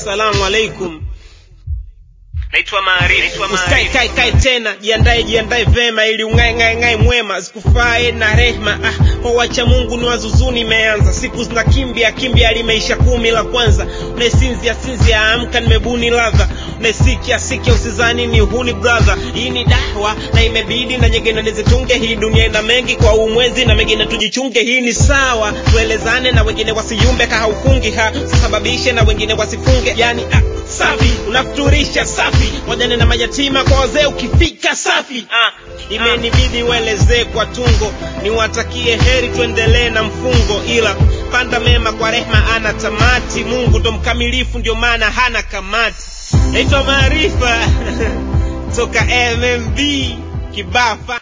Assalamu alaikum. naitwa Maarifa. Usikae kae kae tena, jiandae jiandae vema ili ung'ae ng'ae ng'ae mwema, zikufae na rehma. Ah, kwa wacha Mungu ni wazuzuni imeanza, siku zinakimbia kimbia, limeisha kumi la kwanza. Unaesinzia sinzia, amka, nimebuni ladha. Unaesikia sikia, usizani ni huni brother. Hii ni dahwa na imebidi na nyingine nizitunge. Hii dunia ina mengi kwa umwezi na mengine tujichunge. Hii ni sawa, tuelezane na wengine wasiyumbe, kahaukungi ha usababishe na wengine wasifunge, yani ah, safi unafuturisha safi wajane na mayatima kwa wazee ukifika safi ah, imenibidi uelezee kwa tungo niwatakie heri tuendelee na mfungo ila panda mema kwa rehma ana tamati mungu ndo mkamilifu ndio maana hana kamati naitwa maarifa toka mmb kibafa